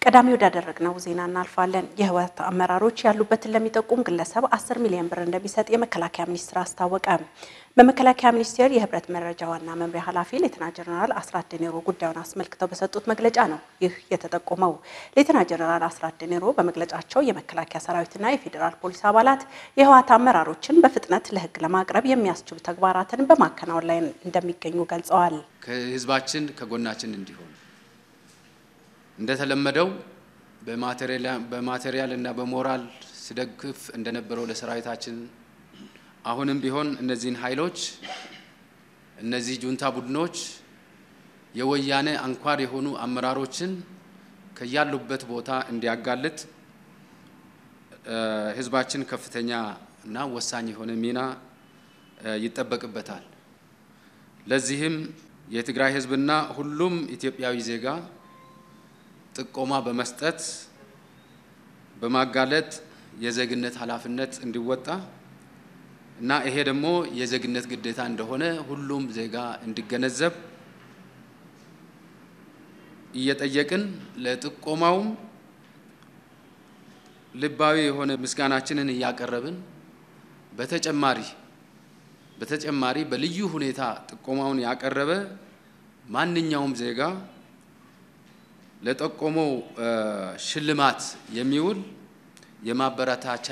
ቀዳሚ ወዳደረግነው ዜና እናልፋለን። የህወሓት አመራሮች ያሉበትን ለሚጠቁም ግለሰብ 10 ሚሊዮን ብር እንደሚሰጥ የመከላከያ ሚኒስቴር አስታወቀ። በመከላከያ ሚኒስቴር የህብረት መረጃ ዋና መምሪያ ኃላፊ ሌተና ጀነራል አስራት ዴኔሮ ጉዳዩን አስመልክተው በሰጡት መግለጫ ነው ይህ የተጠቆመው። ሌተና ጀነራል አስራት ዴኔሮ በመግለጫቸው የመከላከያ ሰራዊትና የፌዴራል ፖሊስ አባላት የህወሓት አመራሮችን በፍጥነት ለህግ ለማቅረብ የሚያስችሉ ተግባራትን በማከናወን ላይ እንደሚገኙ ገልጸዋል። ከህዝባችን ከጎናችን እንዲሆን እንደተለመደው በማቴሪያል እና በሞራል ሲደግፍ እንደነበረው ለሰራዊታችን አሁንም ቢሆን እነዚህን ኃይሎች እነዚህ ጁንታ ቡድኖች የወያኔ አንኳር የሆኑ አመራሮችን ከያሉበት ቦታ እንዲያጋልጥ ህዝባችን ከፍተኛ እና ወሳኝ የሆነ ሚና ይጠበቅበታል። ለዚህም የትግራይ ህዝብና ሁሉም ኢትዮጵያዊ ዜጋ ጥቆማ በመስጠት በማጋለጥ የዜግነት ኃላፊነት እንዲወጣ እና ይሄ ደግሞ የዜግነት ግዴታ እንደሆነ ሁሉም ዜጋ እንዲገነዘብ እየጠየቅን ለጥቆማውም ልባዊ የሆነ ምስጋናችንን እያቀረብን በተጨማሪ በተጨማሪ በልዩ ሁኔታ ጥቆማውን ያቀረበ ማንኛውም ዜጋ ለጠቆመው ሽልማት የሚውል የማበረታቻ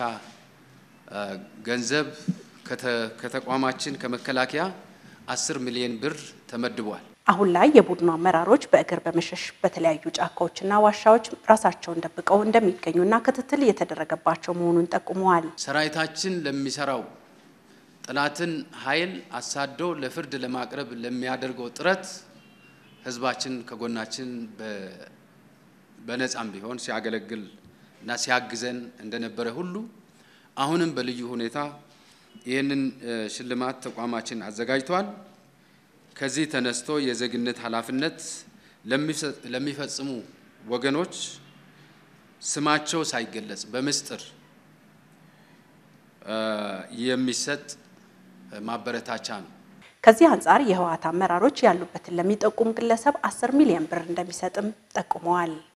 ገንዘብ ከተቋማችን ከመከላከያ አስር ሚሊዮን ብር ተመድቧል። አሁን ላይ የቡድኑ አመራሮች በእግር በመሸሽ በተለያዩ ጫካዎችና ዋሻዎች ራሳቸውን ደብቀው እንደሚገኙና ክትትል እየተደረገባቸው መሆኑን ጠቁመዋል። ሰራዊታችን ለሚሰራው ጠላትን ኃይል አሳዶ ለፍርድ ለማቅረብ ለሚያደርገው ጥረት ህዝባችን ከጎናችን በነጻም ቢሆን ሲያገለግል እና ሲያግዘን እንደነበረ ሁሉ አሁንም በልዩ ሁኔታ ይህንን ሽልማት ተቋማችን አዘጋጅቷል። ከዚህ ተነስቶ የዜግነት ኃላፊነት ለሚፈጽሙ ወገኖች ስማቸው ሳይገለጽ በምስጢር የሚሰጥ ማበረታቻ ነው። ከዚህ አንጻር የህወሓት አመራሮች ያሉበትን ለሚጠቁም ግለሰብ 10 ሚሊዮን ብር እንደሚሰጥም ጠቁመዋል።